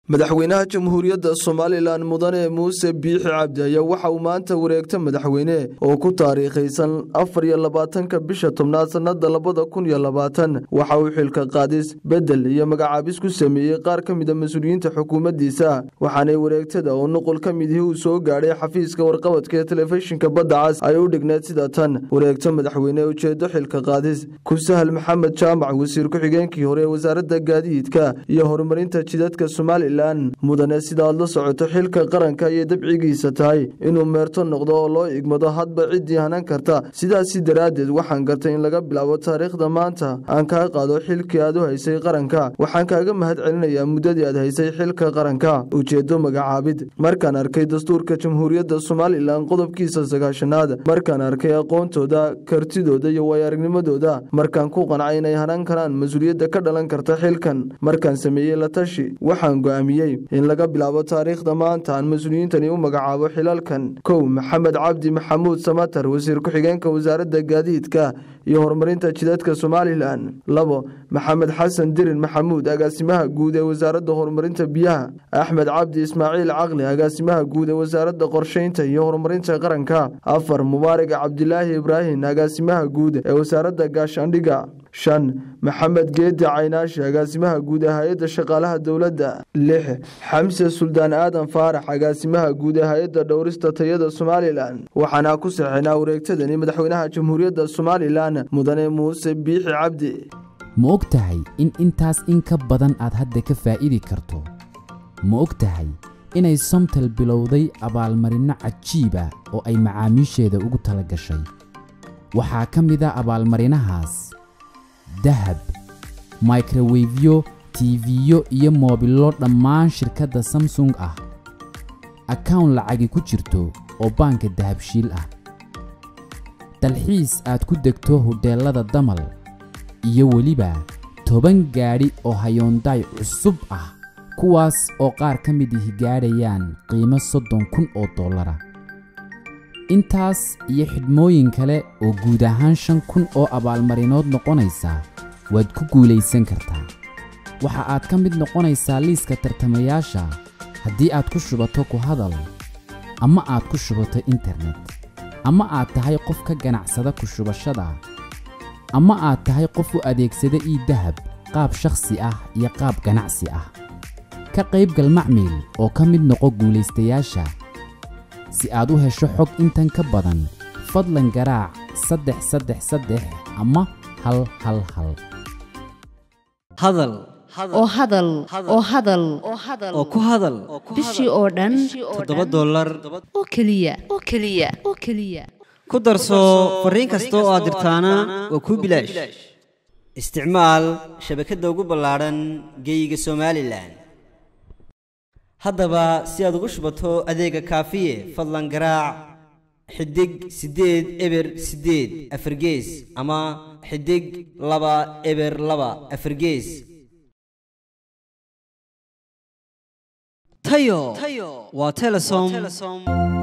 madaxweynaha jamhuuriyadda somalilan mudane muuse biixi cabdi ayaa waxa uu maanta wareegta madaxweyne oo ku taariikhaysan afar iyo labaatanka bisha tobnaad sannada labada kun iyo labaatan waxa uu xilka qaadis bedel iyo magacaabis ku sameeyey qaar ka mid a mas-uuliyiinta xukuumaddiisa waxaanay wareegtada oo nuqul ka midihii uu soo gaadhay xafiiska warqabadka ee telefishinka badda cas ay u dhigneed sida tan wareegto madaxweyne ujeedo xilka qaadis ku sahal maxamed jaamac wasiir ku-xigeenkii hore ee wasaaradda gaadiidka iyo horumarinta jidadka somalilan mudane sida aad la socoto xilka qaranka ayay dabcigiisa tahay inuu meerto noqdo oo loo igmado hadba ciddii hanan karta sidaasi daraaddeed waxaan gartay in laga bilaabo taariikhda maanta aan kaa qaado xilkii aad u haysay qaranka waxaan kaaga mahad celinayaa muddadii aad haysay xilka qaranka ujeedo magacaabid markaan arkay dastuurka jamhuuriyadda somalilan qodobkiisa sagaashanaad markaan arkay aqoontooda kartidooda iyo waayaragnimadooda markaan ku qancay inay hanan karaan mas-uuliyadda ka dhalan karta xilkan markaan sameeyey la tashi waxaan go'aamiyey in laga bilaabo taariikhda maanta aan mas-uuliyiintani u magacaabo xilalkan kow maxamed cabdi maxamuud samatar wasiir ku-xigeenka wasaaradda gaadiidka iyo horumarinta jidadka somalilan labo maxamed xasan dirin maxamuud agaasimaha guud ee wasaaradda horumarinta biyaha axmed cabdi ismaaciil caqli agaasimaha guud ee wasaaradda qorsheynta iyo horumarinta qaranka afar mubaarig cabdilaahi ibraahim agaasimaha guud ee wasaaradda gaashaandhiga shan maxamed geedi caynaashi agaasimaha guud ee hay-adda shaqaalaha dowladda lix xamse suldaan aadan faarax agaasimaha guud ee hay-adda dhowrista tayada somalilan waxaana ku saxeynaa wareegtadani madaxweynaha jamhuuriyadda somalilan mudane muuse biixi cabdi ma og tahay in intaas in ka badan aad hadda ka faa'idi karto ma og tahay inay somtal bilowday abaalmarinno cajiiba oo ay macaamiisheeda ugu tala gashay waxaa ka mid a abaalmarinahaas dahab microwefyo tiifiyo iyo moobillo dhammaan shirkadda samsung ah akawn lacagi ku jirto oo baanka dahabshiil ah dalxiis aad ku degto hodheellada damal iyo weliba toban gaadhi oo hayoondaay cusub ah kuwaas oo qaar ka mid ihi gaadhayaan qiimo soddon kun oo dollara intaas iyo xidhmooyin kale oo guud ahaan shan kun oo abaalmarinood noqonaysa waad ku guulaysan kartaa waxa aad ka mid noqonaysaa liiska tartamayaasha haddii aad ku shubato ku hadal ama aad ku shubato internet ama aad tahay qof ka ganacsada ku shubashada ama aad tahay qof u adeegsada ii dahab qaab shakhsi ah iyo qaab ganacsi ah ka qaybgal macmiil oo ka mid noqo guulaystayaasha si aad u hesho xog intan ka badan fadlan garaac saddex saddex saddex ama hal hal hal hadal oo hadal oo hadal oo ku hadal bishii oo dhan toddoba dollar oo keliya oo keliya oo keliya ku darso fariin kasta oo aad dirtaana waa kuu bilaash isticmaal shabakadda ugu ballaadhan geeyiga somalilan haddaba si aad ugu shubato adeega kaafiye fadlan garaac xidig siddeed eber siddeed afargees ama xidig laba eber laba afargees tayo waa telesom